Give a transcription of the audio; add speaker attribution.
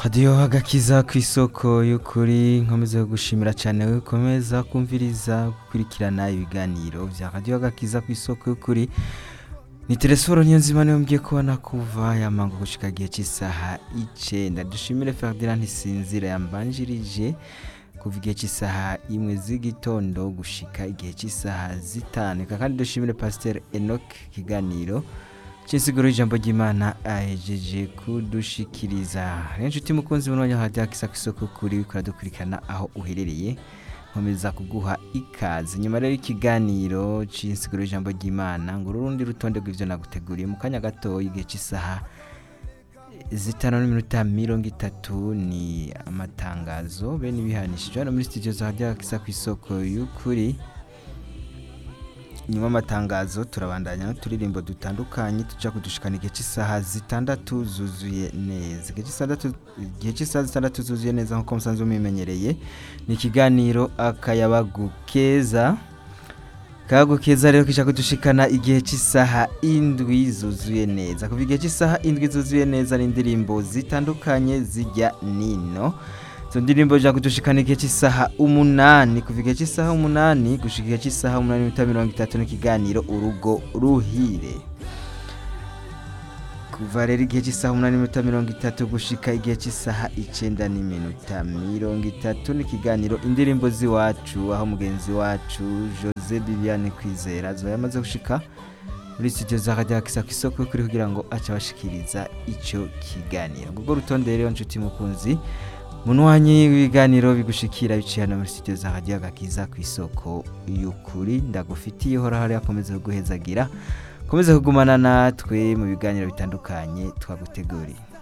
Speaker 1: radiyo agakiza ku isoko y'ukuri nkomeza gushimira cyane ukomeza kumviriza gukurikirana ibiganiro bya radiyo agakiza ku isoko y'ukuri ni telesiforo niyo nzima niyo mgiye kubona kuva yamangu gushika gihe cy'isaha icenda dushimire Ferdinand Ntisinzira yambanjirije kuva igihe cy'isaha imwe z'igitondo gushika igihe cy'isaha zitanu Eka kandi dushimire Pasteur Enoch kiganiro cy'insiguro y'ijambo ry'Imana ahejeje kudushikiriza rero inshuti mukunzi munonya hajya kisa ku isoko kuri bikora dukurikirana aho uherereye nkomeza kuguha ikaze nyuma rero ikiganiro cy'insiguro y'ijambo ry'Imana ngo urundi rutonde rw'ivyo naguteguriye mu kanya gato igihe cy'isaha zitanu n'iminota mirongo itatu ni amatangazo bene ibihanishije hano muri studio za hajya kisa ku isoko y'ukuri nyuma y'amatangazo turabandanya n'uturirimbo dutandukanye tuja kudushikana igihe cy'isaha zitandatu zuzuye neza igihe cy'isandatu- igihe cy'isaha zitandatu zuzuye neza nk'uko musanzwe mubimenyereye ni ikiganiro akayabagu keza akayabagu keza rero kija kudushikana igihe cy'isaha indwi zuzuye neza kuva igihe cy'isaha indwi zuzuye neza n'indirimbo zitandukanye zijya nino izo ndirimbo zija kudushikana igihe cy'isaha umunani kuva igihe cy'isaha umunani gushika igihe cy'isaha umunani n'iminota mirongo itatu n'ikiganiro urugo ruhire kuva rero igihe cy'isaha umunani n'iminota mirongo itatu gushika igihe cy'isaha icenda n'iminota mirongo itatu n'ikiganiro indirimbo z'iwacu aho mugenzi wacu jose bibiane kwizera ziba yamaze gushika muri studio za radio akisa ku isoko kuri kugira ngo ace abashikiriza ico kiganiro ngubwo rutonde rero nshuti mukunzi munwanyi w'ibiganiro bigushikira biciye hano muri studio za radio agakiza ku isoko y'ukuri ndagufitiye hora hari akomeza kuguhezagira komeza kugumana natwe mu biganiro bitandukanye twaguteguriye